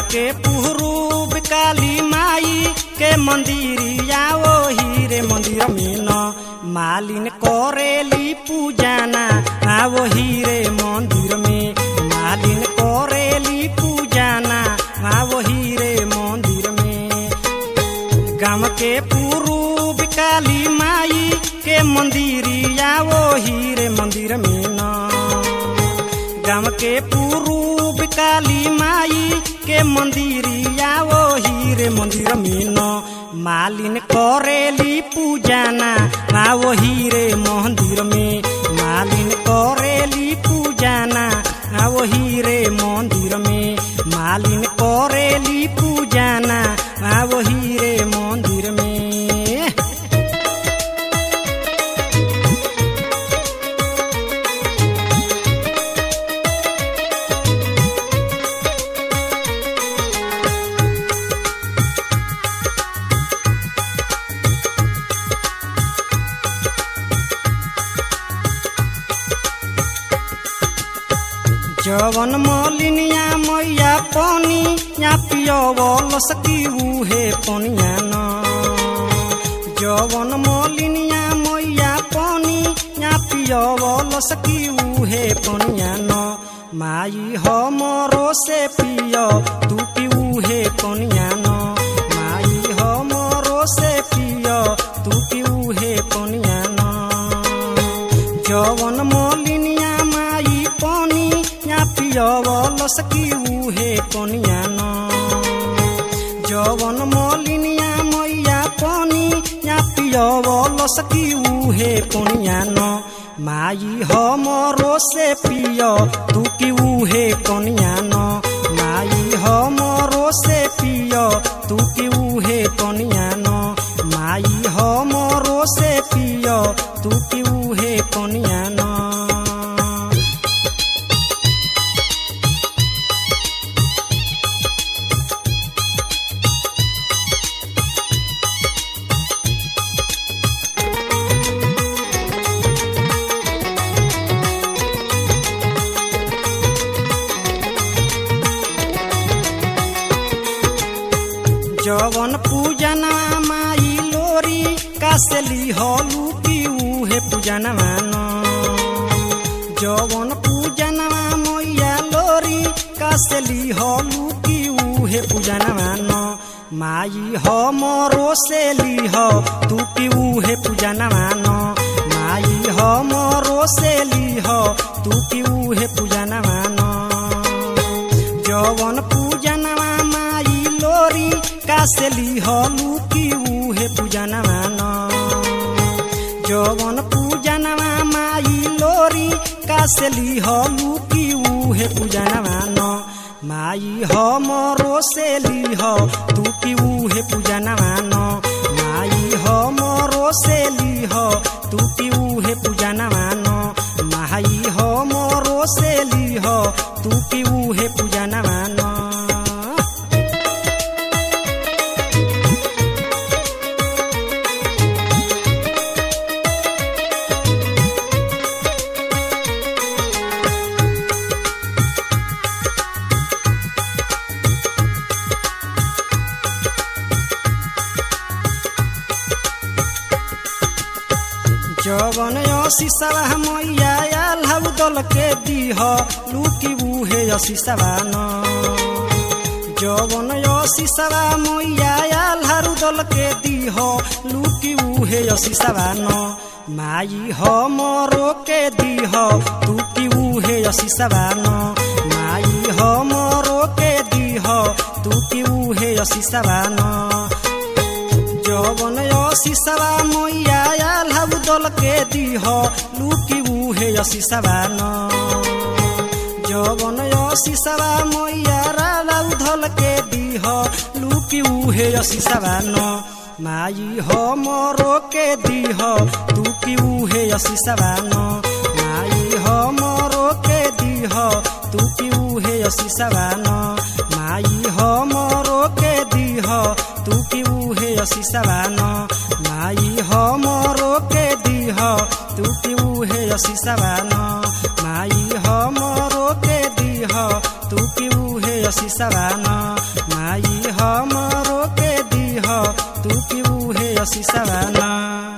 के पुरूब काली माई के मंदिरिया ओही रे मंदिर में न मालिन करेली पूजाना आ वही रे मंदिर में मालिन करेली पूजाना आ वही रे मंदिर में गाँव के पूरूब काली माई के मंदिरिया वही रे मंदिर में न गाँव के पूरूब काली माई के मंदिरिया वही रे मंदिर में न मालिन करेली पूजाना आ वही रे मंदिर में मालिन करेली पूजाना आ वही रे मंदिर में मालिन करेली पूजाना आ वही रे मंदिर में जवन मलिनिया मैया पानी या पियवल सकी उहे पनिया न जवन मलिनिया मैया पानी या पियवल सकी उहे पनिया न माई हमरो से पिय तू पी उहे पनिया न माई हमरो से पिय तू पी उहे पनिया न जवन मलिनिया माई पानी या पियवल सकी उहे पनिया न जवन मलिनिया मैया पानी या पियवल सकी उहे पनिया न माई हमरो से पिय तू की उहे पनिया न माई हमरो से पिय तू की उहे पनिया न माई हमरो से पिय तू की उहे पनिया न जवन पूजना माई लोरी कासेली हलू की उहे पूजना मान जवन पूजना मैया लोरी कासेली हलू की उहे पूजना मान माई हमरो से लीह तू की उहे पूजना मान माई हमरो से लीह तू की उहे पूजना मान जवन पूजनवा माई लोरी कासेली हलू की उहे पूजनवा न जवन पूजनवा माई लोरी कासेली हलू की उहे पूजनवा न माई हमरो से लीह तू की उहे पूजनवा न माई हमरो से लीह तू की उहे पूजनवा न माई हमरो से लीह तू की उहे पूजनवा न जवन असीसवा मैया आल हउ दल के दीह लुकी उहे असीसवा न जवन असीसवा मैया आल हरु दल के दीह लुकी उहे असीसवा न माई हमरो के दीह तू की उहे असीसवा न माई हमरो के दीह तू की उहे असीसवा न जवन असीसवा मैया आल हउ दल के दीह लुकी उहे असीसवा न जवन असीसवा मैया रालाउ धल के दीह लुकी उहे असीसवा न माई हमरो के दीह तू की उहे असीसवा न माई हमरो के दीह तू की उहे असीसवा न माई हमरो के दीह तू की उहे असीसवा न माई हमरो के दीह तू की उहे असीसवा न माई हमरो के दीह तू की उहे असीसवा न हमरो के दीह तू की उहे असीसवा ना